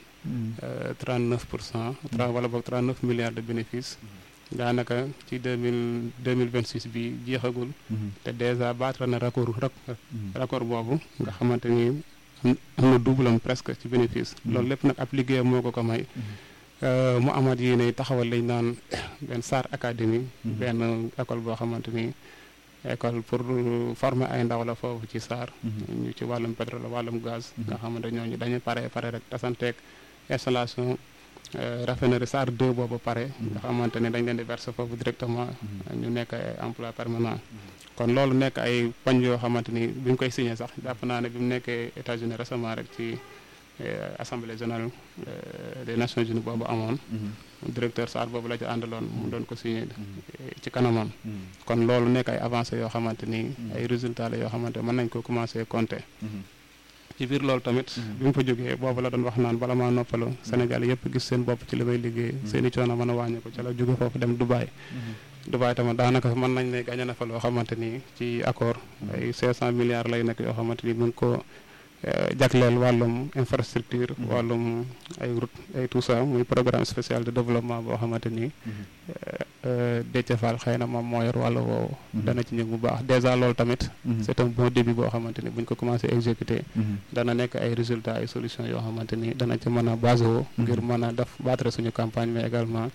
39 pour cent wala boog 39 milliards de bénéfices daanaka ci deux mille deux mille vingt six bi jeexagul te déjà battre na record record boobu nga xamante ni am na double am presque ci bénéfice loolu lépp nag ab liggéeyam moo ko ko may mu amat yéene taxawal lañ naan benn SAR académie benn école boo xamante ni école pour former ay ndaw la foofu ci SAR ñu ci wàllum pétrole wàllum gaz nga xamante ñooñu dañu pare pare rek tasanteeg installation raffinerie SAR 2 boobu pare nga xamante ne dañ leen di verser foofu directement ñu nekk ay emploi permanent kon loolu nekk ay pañ yoo xamante ni bi ñu koy signé sax jàpp naa ne bi mu nekkee États-Unis récemment rek ci assemblée générale des nations unies boobu amoon directeur SAR boobu la ci àndaloon mu doon ko signé ci kanamam kon loolu nekk ay avancées yoo xamante ni ay résultats la yoo xamante mën nañ ko commencé compter ci biir loolu tamit bi mu fa jógee boobu la doon wax naan bala maa noppalu Sénégal yëpp gis seen bopp ci li may liggéey seen i coono mën a wàññi ko ci la jóge foofu dem Dubaï Dubaï tamit daanaka mën nañ ne gagné na fa loo xamante ni ci accord ay 500 milliards lay nekk yoo xamante ni mu ngi ko jagleel wàllum infrastructure wàllum ay route ay tout ça muy programme spécial de développement boo xamante ni Déthié Fall xëy na moom moo yor wàllu woowu dana ci ñëw bu baax déjà loolu tamit c'est un bon début boo xamante ni buñ ko commencé exécuter dana nekk ay résultats ay solutions yoo xamante ni dana ci mën a basé woo ngir mën a def battre suñu campagne mais également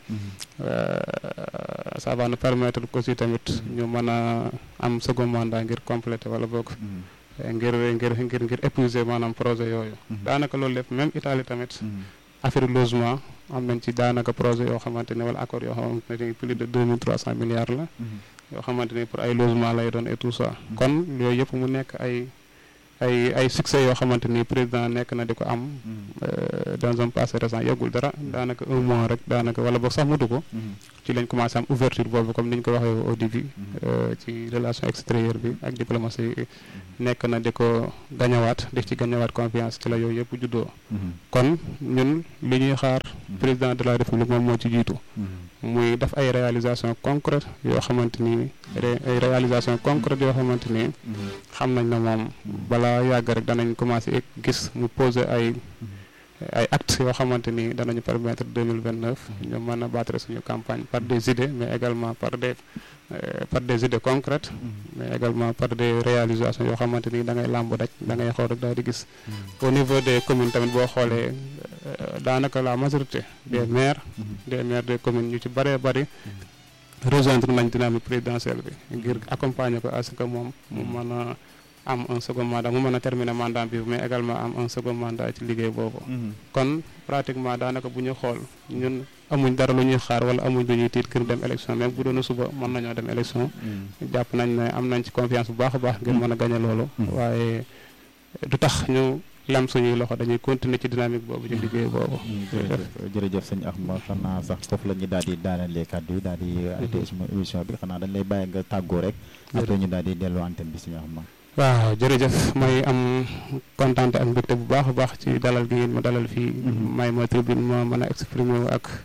ça va nous permettre aussi tamit ñu mën a am second mandat ngir compléter wala boog ngir ngir ngir ngir épuiser maanaam projet yooyu daanaka loolu lépp même Italie tamit affaire logement am nañ ci daanaka projet yoo xamante ne wala accord yoo xamante ne plus de deux mille trois cent milliards la yoo xamante ne pour ay logement lay doon et tout ça kon yooyu yëpp mu nekk ay ay ay succès yoo xamante ni président nekk na di ko am dans un passé récent yàggul dara daanaka un mois rek daanaka wala boog sax mutu ko ci lañ commencé am ouverture boobu comme ni ñu ko waxee au début ci relation extérieure bi ak diplomatie nekk na di ko gañawaat di ci gañawaat confiance ci la yooyu yëpp juddoo kon ñun li ñuy xaar président de la république moom moo ci jiitu muy def ay réalisation concrète yoo xamante ni ay réalisation concrète yoo xamante ni xam nañ ne moom balaa yàgg rek danañ commencé gis mu poser ay ay actes yoo xamante ni danañu permettre deux mille vingt neuf ñu mën a battre suñu campagne par des idées mais également par des par des idées concrètes mais également par des réalisations yoo xamante ni da ngay làmb daj da ngay xool rek daal di gis au niveau des communes tamit boo xoolee daanaka la majorité des maires des maires des communes ñu ci bëree bëri rejoindre nañ dynamique présidentielle bi ngir accompagner ko à ce que moom mu mën a am un second mandat mu mën a terminer mandat bi mais également am un second mandat ci liggéey boobu kon pratiquement daanaka bu ñu xool ñun amuñ dara lu ñuy xaar wala amuñ lu ñuy tiit kër dem élection même bu doon suba mën nañoo dem élection jàpp nañ ne am nañ ci confiance bu baax a baax ngir mën a gañe loolu waaye du tax ñu lam suñuy loxo dañuy continuer ci dynamique boobu ci liggéey boobu jërëjëf sëñ Axma xanaa sax foofu la ñu daal di daanelee kàddu yi daal di arrêté émission bi xanaa dañ lay bàyyi nga tàggoo rek après ñu daal di delloo antenne bi sëñ Axma waaw jërëjëf may am kontante ak mbégte bu baax a baax ci dalal gi ngeen ma dalal fii may ma tribune ma mën a exprimer wu ak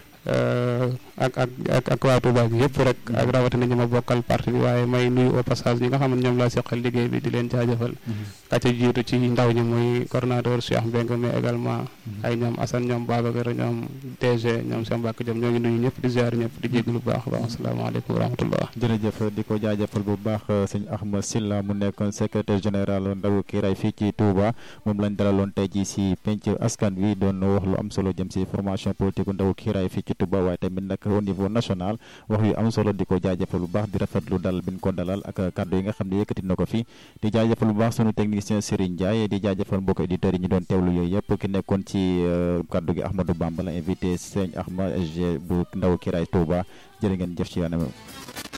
ak ak ak ak waa Touba bi yëpp rek ak rawatina ñi ma bokkal parti bi waaye may nuyu au passage ñi nga xam ne ñoom laa seqal liggéey bi di leen jaajëfal ka ca jiitu ci ndaw ñi muy coordonnateur Cheikh Mbengue mais également ay ñoom Assane ñoom Babacar ñoom DG ñoom Cheikh Mbacke Diop ñoo ngi nuyu ñëpp di ziar ñëpp di jégg lu baax baax asalaamaaleykum wa rahmatullah jërëjëf di ko jaajëfal bu baax sëñ Ahma Sylla mu nekkoon secrétaire général ndawu kiiraay fii ci Touba moom lañ dalaloon tey ji si penc askan wi doon wax lu am solo jëm si formation politique ndawu kiiraay fii ci Touba waaye tamit nag au niveau national wax yu am solo di ko jaajëfal bu baax di rafetlu dal bi ñu ko dalal ak kàddu yi nga xam ne yëkkati na ko fi di jaajëfal bu baax sunu technicien Serigne Ndiaye di jaajëfal mbokk éditeurs yi ñu doon teewlu yooyu yëpp ki nekkoon ci kàddu gi Ahmadou Bamba la invité Sëñ Ahma SG bu ndaw Kiraay Touba jërë ngeen jëf ci yoonam